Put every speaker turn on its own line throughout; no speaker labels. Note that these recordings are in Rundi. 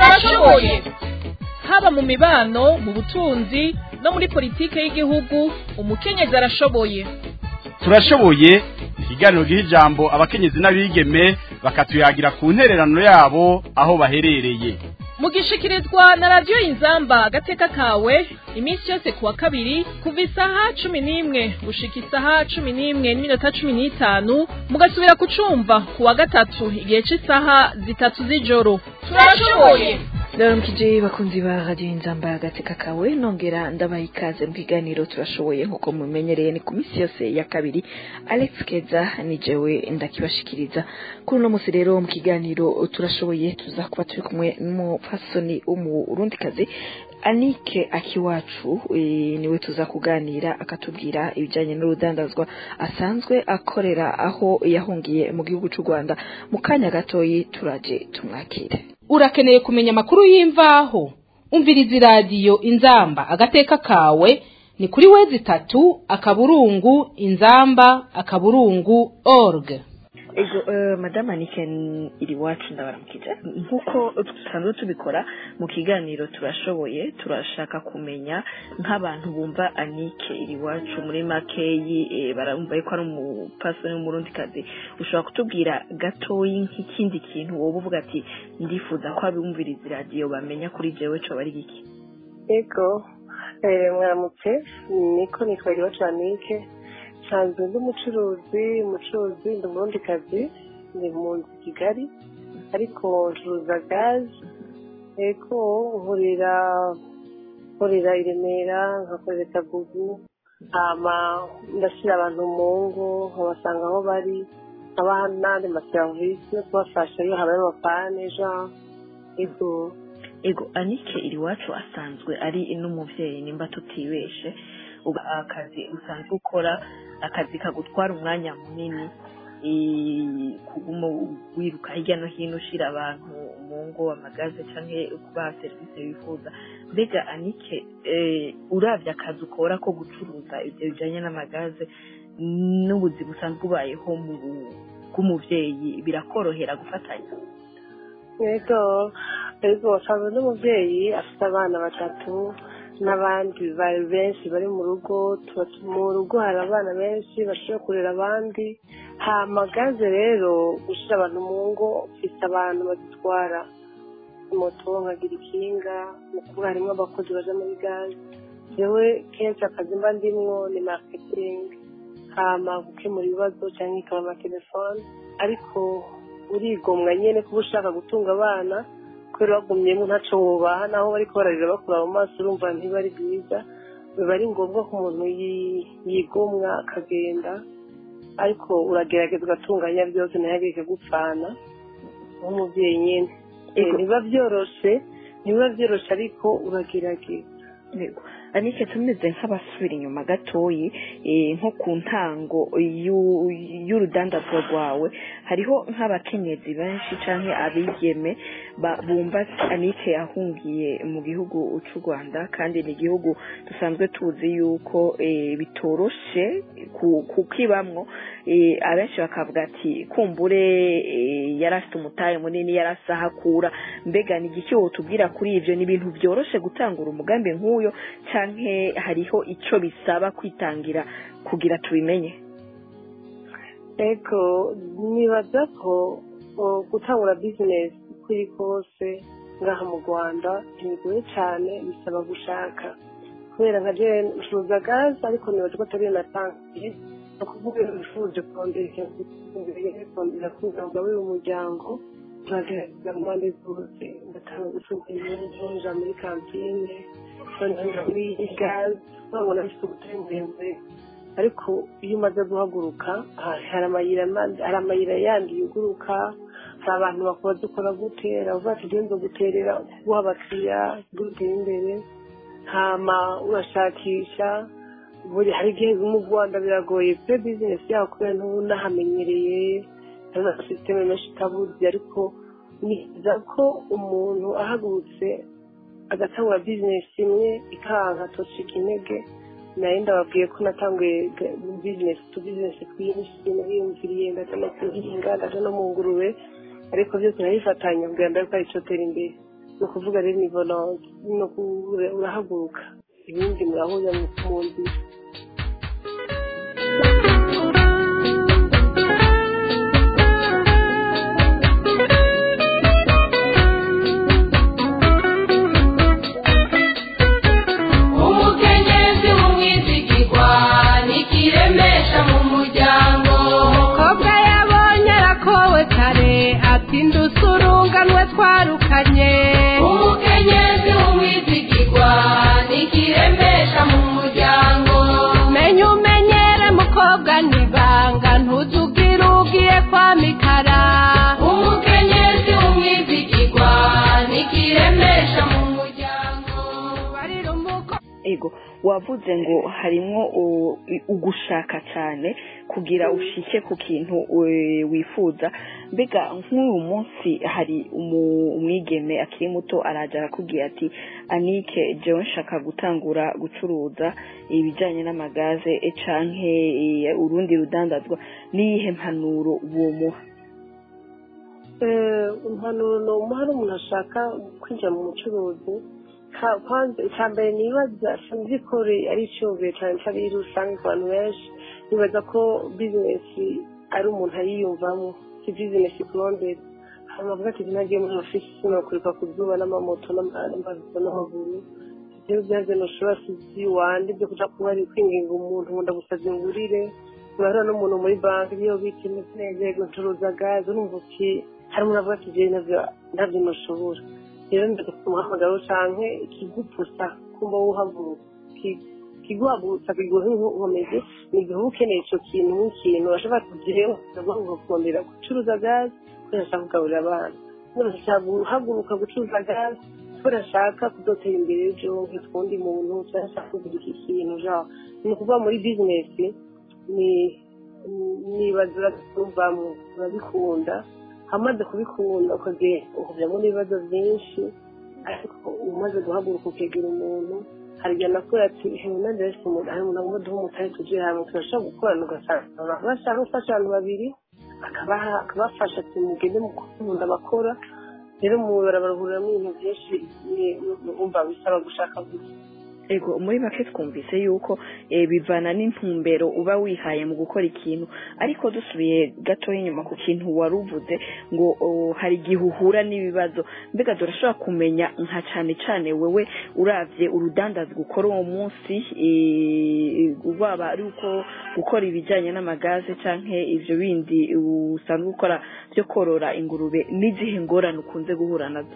turashoboye haba mu mibano mu butunzi no muri politike y'igihugu umukenyezi arashoboye
turashoboye ikiganiro giha ijambo abakenyezi n'abigeme bakatuyagira ku ntererano yabo aho baherereye
mugishikirizwa na radiyo inzamba agateka kawe iminsi yose kuwa kabiri kuva isaha cumi n'imwe gushika isaha cumi n'imwe n'iminota cumi n'itanu mugasubira kucumva kuwa gatatu igihe cy'isaha zitatu z'ijoro turashoboye
ndaramukije bakunzi ba radiyo inzamba agateka kawe nongera ndabaha ikaze mu kiganiro turashoboye nk'uko mumenyereye ni ku minsi yose ya kabiri alex keza ni jewe ndakibashikiriza kuri uno munsi rero mu kiganiro turashoboye tuza kuba turi kumwe n'umupfasoni w'umurundikazi anike akiwacu niwe tuza kuganira akatubwira ibijyanye n'urudandazwa asanzwe akorera aho yahungiye mu gihugu cy'u rwanda mu kanya gatoyi turaje tumwakire
urakeneye kumenya amakuru y'imvaho umviriza iradiyo inzamba agateka kawe ni kuri wezi itatu akaburungu inzamba akaburungu org
ego madame anike iri iwacu ndabaramukije nk'uko dusanzwe tubikora mu kiganiro turashoboye turashaka kumenya nk'abantu bumva anike iri iwacu muri makeyi barumva yuko ari umupasoni w'umurundikazi ushobora kutubwira gatoyi nk'ikindi kintu wowe uvuga ati ndifuza ko abumviriza iradiyo bamenya kuri jewe cyo bari iki
ego mwaramutse niko nitwa iri iwacu anike nsanzwe ndi umucuruzi umucuruzi ndi umurundikazi ni mu nzu kigali ariko ncuruza gaze eko nkorera nkorera i remera nkakorera tabugu hama ndashyira abantu mu ngo nkabasanga aho bari nkabaha n'andi maserivisi yo kubafasha iyo habaye amapane jean ego
ego anike iri iwacu asanzwe ari n'umubyeyi nimba tutibeshe akazi usanzwe ukora akazi kagutwara umwanya munini kuguma wiruka hirya no hino ushyira abantu mu ngo amagaze cyangwa kubaha serivisi wifuza mbega anike urabye akazi ukora ko gucuruza ibyo bijyanye n'amagaze n'ubuzima usanzwe ubayeho bw'umubyeyi birakorohera gufatanya
yego yego wasanzwe n'umubyeyi afite abana batatu n'abandi bari benshi bari mu rugo mu rugo hari abana benshi bashobora kurera abandi hamagaze rero gushyira abantu mu ngo ufite abantu bazitwara moto nkagira ikinga mukuru harimo abakozi baje muri gaze yewe kenshi akazi mba ndimwo ni maketingi hama gukemura ibibazo cyangwa ikaba amatelefone ariko urigomwa nyine kuba ushaka gutunga abana kubera bagumyemo ntacyo wubaha naho bari kubararira bakura mu maso urumva ntibari bwiza biba ari ngombwa ko umuntu yigomwa akagenda ariko uragerageza ugatunganya byose ntihagire gupfana nk'umubyeyi nyine ntibiba byoroshye ntibiba byoroshye ariko uragerageza
anike tumeze nk'abasubira inyuma gatoyi nko ku ntango y'urudandazwa rwawe hariho nk'abakenyezi benshi cyangwa abigeme bumva anike yahungiye mu gihugu cy'u rwanda kandi ni igihugu dusanzwe tuzi yuko bitoroshe kukibamwo abenshi bakavuga ati kumbure yari afite umutahe munini yari asahakura mbega ni igiki tubwira kuri ibyo ni ibintu byoroshye gutangura umugambi nk'uyo cyangwa hariho icyo bisaba kwitangira kugira tubimenye
ego nibaza ko gutangura bizinesi uko iri kose ngaha mu rwanda ntibigoye cyane bisaba gushaka kubera nka jene ucuruza gaze ariko nibaza ko atari natangiye ni ukuvuga iyo wifuje kongera kongera kugaburira umuryango turagerageza mu mpande zose ndatanga gucuruza ibintu muri kantine muri gaze babona bifite ubutare muremure ariko iyo umaze guhaguruka hari amayira yandi yuguruka hari abantu bakora dukora gutera uvuga ati ugenda guterera guha abakiriya gutera imbere hama urashakisha buri hari igihe mu rwanda biragoye pe bizinesi yawe kubera ntunahamenyereye hari na sisiteme menshi itabuzi ariko niza ko umuntu ahagurutse agatangura bizinesi imwe ikanka tocika intege nayo ndababwiye ko natanguye bizinesi tu bizinesi twinshi nahiyumviriye ndaja no kuhinga ndaja no mu ngurube ariko byose nabifatanya kugira ngo ariko aricyo tera imbere ni ukuvuga rero ni volonte ni uku- urahaguruka ibindi murahurira mu mu nzira
umukenyezi w'umwizigirwa nikiremesha mu muryango
umukobwa yabonye arakowe kare ati ndusurunganwe twarukanye
umukenyezi w'umwizigirwa nikiremesha mu muryango
menya umenyere mukobwa nibanga ntuzugire ugiye kwa mikara
umukenyezi w'umwizigirwa nikiremesha mu muryango
barira umuko
ego wavuze ngo harimwo u- ugushaka cyane kugira ushike ku kintu we- wifuza mbega nk'uyu munsi hari umu- umwigeme akiri muto araja arakubwira ati anike jewe nshaka gutangura gucuruza ibijyanye n'amagaze eh, canke eh, urundi rudandazwa niyihe mpanuro womuha
Eh, impanuro ni umuha ari umuntu ashaka kwinjira mu bucuruzi Ka- kwanza icya mbere nibaza sinzi ko re- ari icyumviro cyane cyari rusange ku bantu benshi nibaza ko bizinesi ari umuntu ayiyumvamo si bizinesi kurondera hanyuma avuga ati nagiye muri ofisi sinakurika ku zuba n'amamoto n'amazi n'amaguru ibyo byaje ntushobora sizi wande byo kuja kuba ari kwinginga umuntu ngo ndagusabye ngurire urahura n'umuntu muri banki iyo bita neza ncuruza gaze urumva uti hari umuntu avuga ati jewe navyo navyo ntushobora rero ndaza kumuhamagara canke ikigupusa kumva wuhaguruka Ki- kiguhagurutsa kiguha inkomezi ni igihe uba ukeneye ico kintu nk'ikintu urashobora kugireho ukaguhaguruka kongera gucuruza gaze kubera ashaka kugaburira abana kubera ashaka guhaguruka gucuruza gaze kubera ashaka kudotera imbere ejo nk'utundi muntu cyangwa ashaka kugura iki kintu genre ni ukuvuga muri bizinesi ni nibaza urabyumvamo urabikunda hamaze kubikunda ukagenda ukajyamo n'ibibazo byinshi ariko umaze guhaguruka ukegera umuntu hari igihe nakora ati hewe nanjye rero umuntu hari umuntu agomba duha umutari tugiye hamwe turashobora gukorana ugasanga abantu bashaka gufasha abantu babiri akabaha akabafasha ati mugende mukunda bakora rero mu barabaruhuriramo ibintu byinshi wumva bisaba gushaka gusa
ego muri make twumvise yuko eh, bivana n'intumbero uba wihaye mu gukora ikintu ariko dusubiye gatoya inyuma ku kintu wari uvuze ngo oh, hari igihe uhura n'ibibazo mbega turashobora kumenya nka cane cane wewe uravye urudandazwa ukora uwo munsi eh, waba ari uko gukora ibijyanye n'amagaze canke ivyo bindi usanzwe ukora byo korora ingurube n'izihe ngorane ukunze guhura nazo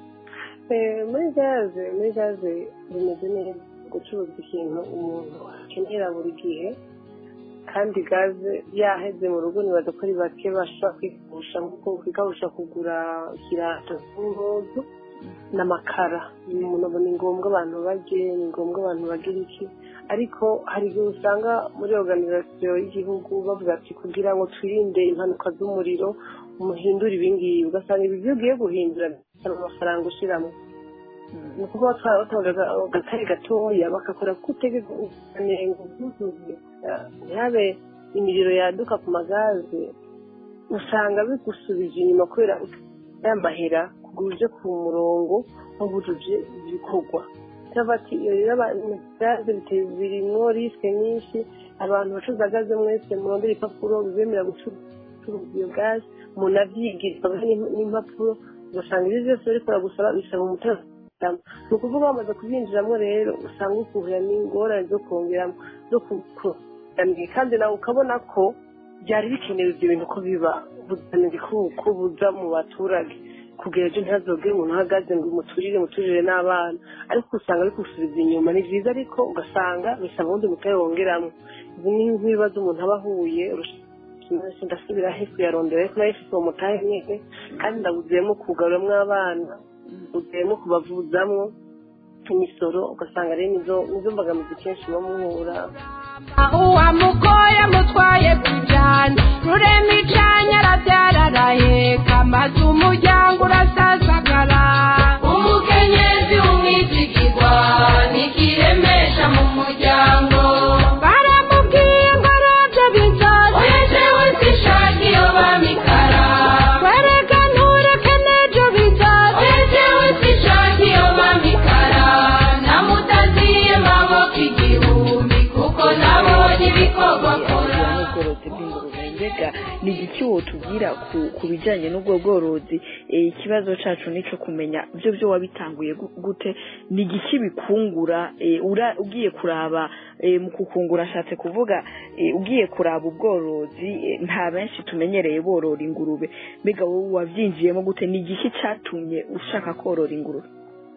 Eh, muri gaze muri gaze bimeze neza gucuruza ikintu umuntu akenera buri gihe kandi gaze yaheze mu rugo nibaza ko ari bake bashobora kwigusha nkuko kwigusha kugura ikirato n'impuzu n'amakara umuntu abona ni ngombwa abantu barye ni ngombwa abantu bagira iki ariko hari igihe usanga muri organizasiyo y'igihugu bavuga ati kugira ngo twirinde impanuka z'umuriro muhindure ibingibi ugasanga ibi byo ugiye guhindura bisaba amafaranga ushyiramo ni ukuvuga twaba batanga agatari gatoya bagakora ko utegeka ukanenga ubwuzuye ntihabe imiriro yaduka ku magaze usanga bigusubije inyuma kubera yambahera kugura uje ku murongo wabujuje ibikorwa cyangwa ati iyo rero gaze birimwo risike nyinshi abantu bacuruza gaze mwese murondera ibipapuro bibemera gucuruza iyo gaze umuntu avyigira n'impapuro ugasanga ibyo byose bariko baragusaba bisaba umutekano ni ukuvuga bamaze kubyinjiramo rero usanga ukuhira n'ingorane zo kongeramo zo kukuramira kandi nawe ukabona ko byari bikenewe ibyo bintu ko biba buzanira ko buza mu baturage kugira ejo ntihazogere umuntu uhagaze ngo umuturire muturire n'abana ariko usanga bigusubiza inyuma ni byiza ariko ugasanga bisaba ubundi mutari wongeramo izi ni nk'ibibazo umuntu aba ahuye ndasubira he kuyarondera ariko nayo ifite uwo mutahe nyine kandi ndabuziyemo kugaruramwo abana ndabuziyemo kubavuzamwo imisoro ugasanga rero nizo nizo mbogamizi kenshi muba muhura
uwamugoye mutwaye kujyana rurema icanya arabyara araheka maze umuryango urasasagara
umukenyezi w'umwizigirwa nikiremesha mu muryango
baramubwiye ngo arabyo bizaza
oya jewe sishaka iyo bamikara
wereka ntureke n'ejo bizaza
oya jewe sishaka
ni igiki wotubwira ku, ku bijanye n'ubwo bworozi eh, ikibazo cacu nico kumenya byo byo wabitanguye gu- gute ni igiki bikungura eh, ura- ugiye kuraba eh, mu kukungura ashatse kuvuga eh, ugiye kuraba ubworozi eh, nta benshi tumenyereye borora ingurube mbega wowe wavyinjiyemo gute ni igiki catumye ushaka korora ingurube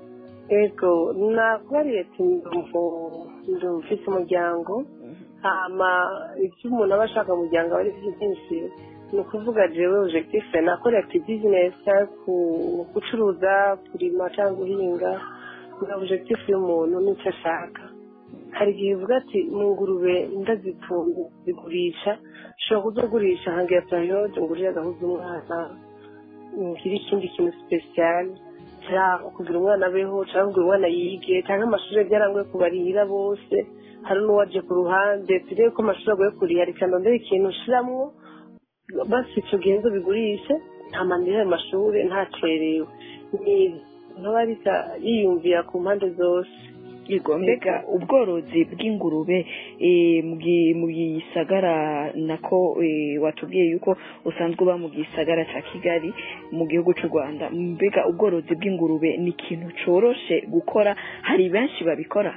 ego nakubariye ati ndumva ufite umuryango hama ibyo umuntu aba ashaka mu muryango aba ari byo byinshi ni ukuvuga jewe objectif nakora ati business cyangwa ku- gucuruza kurima cyangwa guhinga ni objectif y'umuntu n'icyo ashaka hari igihe uvuga ati mu ngurube ndazitunga zigurisha ushobora kuzogurisha hangira periode ngurire agahuza umwana ngire ikindi kintu special cyangwa kugira umwana abeho cyangwa kugira umwana yige cyangwa amashuri byarangoye kubarihira bose hari n'uwaje ku ruhande turebe ko amashuri agoye kuriha reka ndondere ikintu ushiramwo basi icyo gihe nzo bigurishe nta manira ayo mashuri ntacerewe ni nkaba ariko yiyumvira ku mpande zose
Yego mbega ubworozi bw'ingurube eh, mu gi- mu gisagara nako eh, watubwiye yuko usanzwe uba mu gisagara ca Kigali mu gihugu c'u Rwanda mbega ubworozi bw'ingurube ni ikintu coroshe gukora hari benshi babikora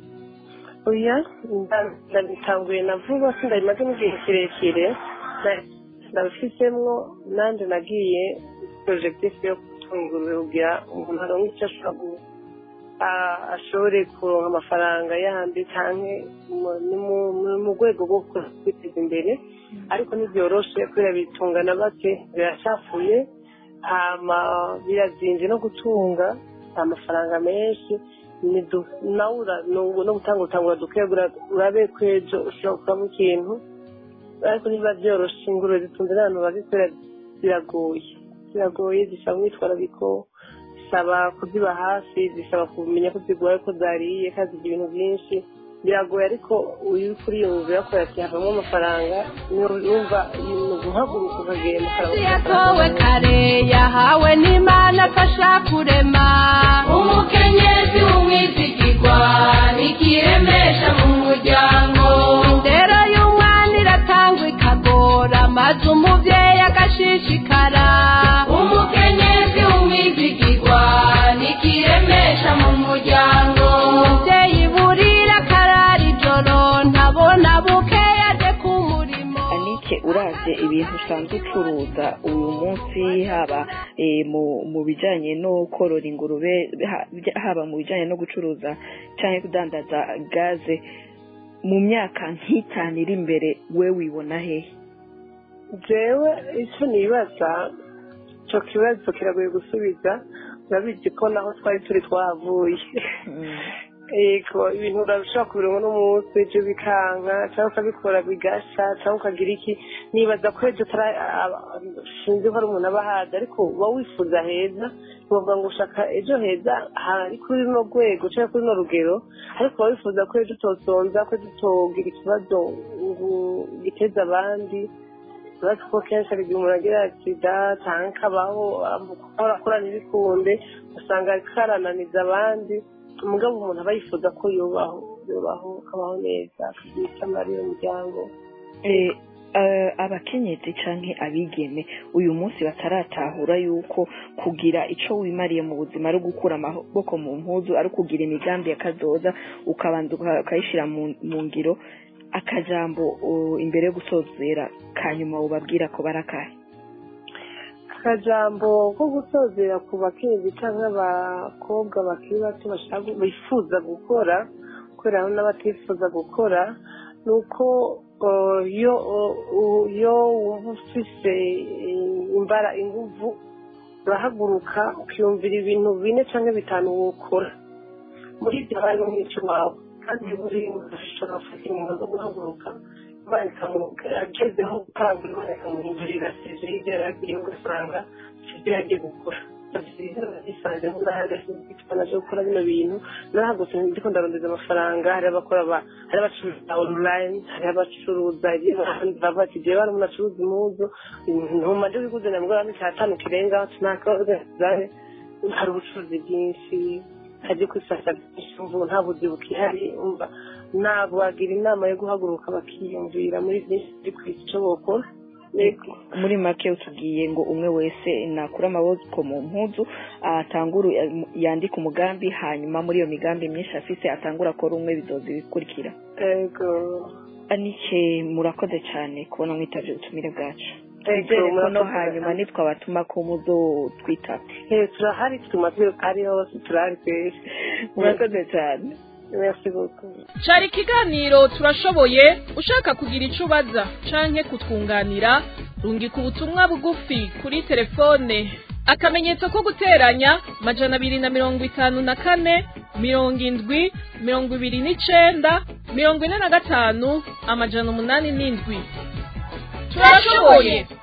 oya nda- ndabitanguye na vuba sindabimazemo igihe kirekire na- ndabifitemo nanjye nagiye porojegitifu yo gutungura kugira umuntu aronke icyo ashobora gu- a- ashobore kuronka amafaranga yandi cyangwa mu- ni mu- mu- mu rwego rwo kwiteza imbere ariko ntibyoroshe kubera bitungana bake biracafuye hama birazinze no gutunga amafaranga menshi ni du- nawe ura- nu- no gutanga utangura duke urabe ko ejo ushobora gukuramo ikintu ariko niba byoroshe ingurube zitunze n'abantu bazikorera biragoye biragoye zisaba umwitwarariko zisaba kuziba hafi zisaba kumenya ko zirwaye ko zariye kandi zigira ibintu byinshi biragoye ariko uyu kuri iyo nzu yakora ati havamo amafaranga yumva ni uguhaguruka ukagenda ukaraba
yatowe kare yahawe n'imana afasha kurema
umukenyezi w'umwizigirwa nikiremesha mu muryango
indero y'umwana iratangwa ikagora maze umubyeyi agashishikara
umukenyezi w'umwizigirwa nikiremesha mu muryango
umubyeyi burira akarara ijoro ntabona bukeya aje ku murimo
Anike uravye ibintu usanzwe ucuruza uyu munsi haba eh, mu mu bijanye no korora ingurube ha- bya- haba mu bijanye no gucuruza canke kudandaza gaze mu myaka nk'itanu iri imbere we wibona hehe
jewe icyo nibaza icyo kibazo kiragoye gusubiza urabizi ko naho twari turi twahavuye yego ibintu urashobora kubironka n'umunsi ejo bikanka cyangwa ukabikora bigasha cyangwa ukagira iki nibaza ko ejo utara sinzi ko ari umuntu aba ahazi ariko uba wifuza heza ntibavuga ngo ushaka ejo heza hari kuri runo rwego cyangwa kuri runo rugero ariko uba wifuza ko ejo utosonza ko ejo utogira ikibazo ngo giteze abandi uretse ko kenshi hari igihe umuntu agira sida cyangwa akabaho akora ntibikunde usanga karananiza abandi umugabo umuntu aba yifuza ko yubaho yubaho akabaho neza akagira icyo amarira umuryango
Eh, eh, abakenyezi canke abigeme uyu munsi bataratahura yuko kugira ico wimariye mu buzima ari gukura amaboko mu mpuzu ari kugira imigambi yakazoza ukabanza uka- ukayishira mu mu ngiro akajambo uh, imbere yo gusozera kanyuma ubabwira ko barakahe
akajambo ko gusozera ku bakenyezi cyangwa abakobwa bakiri bato bashaka bifuza gukora kubera hari n'abatifuza gukora ni uko uh, iyo uh, iyo wumva ufise eh, imbara inguvu urahaguruka ukiyumvira ibintu bine cyangwa bitanu wokora muri ibyo harimo nk'icyo wawe kandi buri ushobora gufata ingingo zo guhaguruka imana ikamubwira agezeho gutanga imana ikamuhindurira sije y'ibyo yari agiye ugasanga ibyo yagiye gukora zisanze nk'ahagaze naje gukora bino bintu narahagutse ndiko ndarondeza amafaranga hari abakora ba hari abacuruza online hari abacuruza iby'abandi bava ati jewe hari umuntu acuruza impuzu ntuma nje biguze namugora nk'icyatanu kirengaho tunakazahe hari ubucuruzi bwinshi hajye kwisasa byinshi umva nta buzi bukihari umva ntabwo wagira inama yo guhaguruka bakiyumvira muri byinshi biri ku isi icyo bokora Yego.
muri make utubwiye ngo umwe wese nakura amaboko mu mpuzu atangura yandika umugambi hanyuma muri iyo migambi myinshi afise atangura akora umwe bizoza ibikurikira
Yego.
anike murakoze cyane kubona mwitavye ubutumire bwacu
Yego,
twizere ko no
murakoze
hanyuma
cyane.
nitwabatuma ko muzo twitaba
Eh, turahari tumaze ari hose turahari twese
murakoze cyane
merci beaucoup
cari ikiganiro turashoboye ushaka kugira ico ubaza canke kutwunganira rungika ubutumwa bugufi kuri telefone akamenyetso ko guteranya majana abiri na mirongo itanu na kane mirongo indwi mirongo ibiri n'icenda mirongo ine na gatanu amajana umunani n'indwi turashoboye